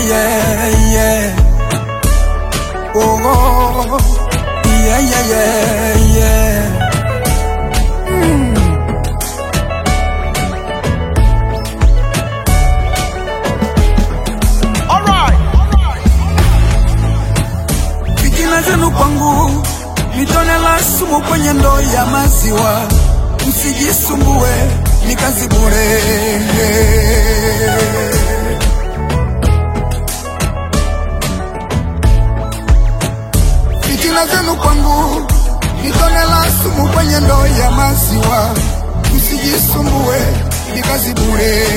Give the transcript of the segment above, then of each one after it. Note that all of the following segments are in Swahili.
yeah, yeah. Oh, oh, yeah, yeah, yeah, yeah. Fitina zenu kwangu ni tone la sumu kwenye ndoo ya maziwa, msijisumbue ni kazi bure. Fitina zenu kwangu ni tone la sumu kwenye ndoo ya maziwa, msijisumbue ni kazi bure.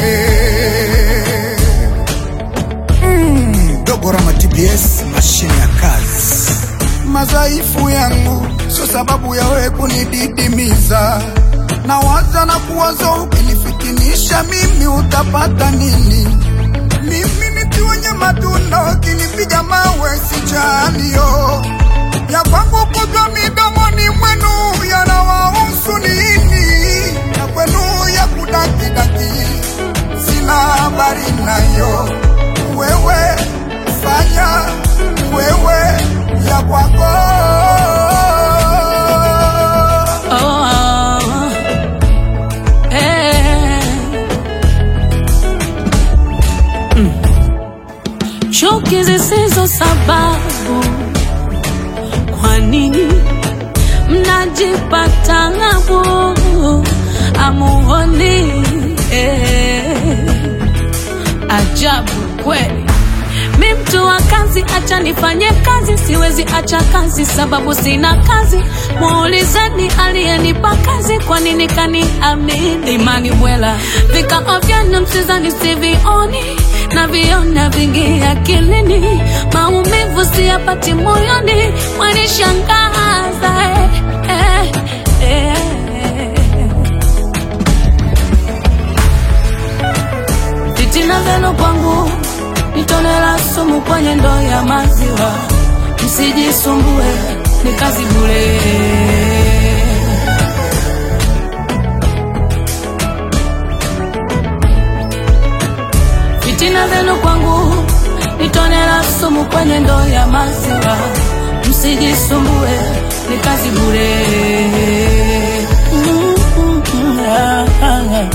Dogo Rama TBS, mashine ya kazi. Madhaifu yangu sio sababu ya wewe kunididimiza, na waza na kuwaza, ukinifitinisha mimi utapata nini? Mimi miti wenye matunda, ukinipiga mawe sichanio ya kwangu kutwa midomoni mwenu yanawahusu nini? Ya kwenu ya kudakidaki sina habari nayo. Wewe fanya wewe ya kwako. Oh, oh, eh. Mm. Chuki zisizo sababu, kwa nini mnajipata ng'abu? Amuoni eh. Ajabu kweli. Mi mtu wa kazi, acha nifanye kazi, siwezi acha kazi sababu sina kazi. Muulizeni aliyenipa kazi, kwa nini kaniamini? Imani bwela, vikao vyenu msizani sivioni na viona vingi akilini, maumivu siyapati moyoni, mwanishangaza eh, eh, eh. Fitina zenu kwangu ni tone la sumu kwenye ndoo ya maziwa, msijisumbue, ni kazi bure. Fitina zenu kwangu ni tone la sumu kwenye ndoo ya maziwa, msijisumbue, ni kazi bure. Mm, mm, mm, ah, ah, ah.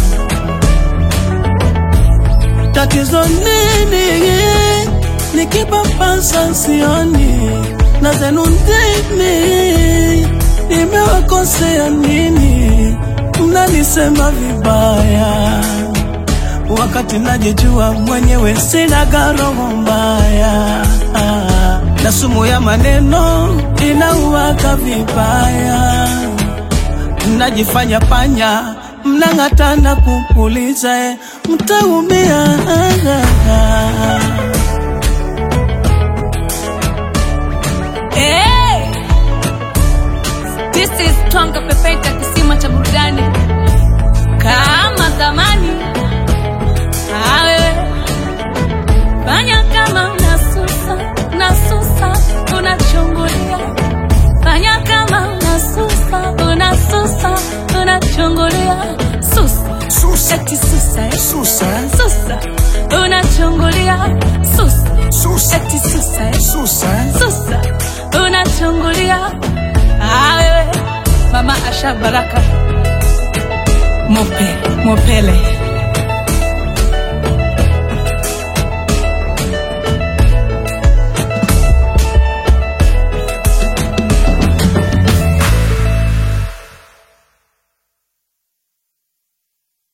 Tatizo nini? Nikipapasa sioni na zenu ndimi, nimewakosea nini? Mnanisema vibaya wakati najijua mwenyewe sina roho mbaya, na sumu ya maneno inauwaka vibaya mnajifanya panya, mnang'atana kupuliza, eh, mtaumia. Hey! This is Twanga Pepeta, kisima cha burudani kama zamani. Awe fanya kama unasusa, unasusa, unachungulia. Fanya kama unasusa, unasusa, unachungulia. Susa, Susa, eti susa, eh? susa, Susa, unachungulia. Susa, susa, eti susa, eh? susa. Susa, unachungulia. Ah, wewe Mama Asha Baraka Mope, Mopele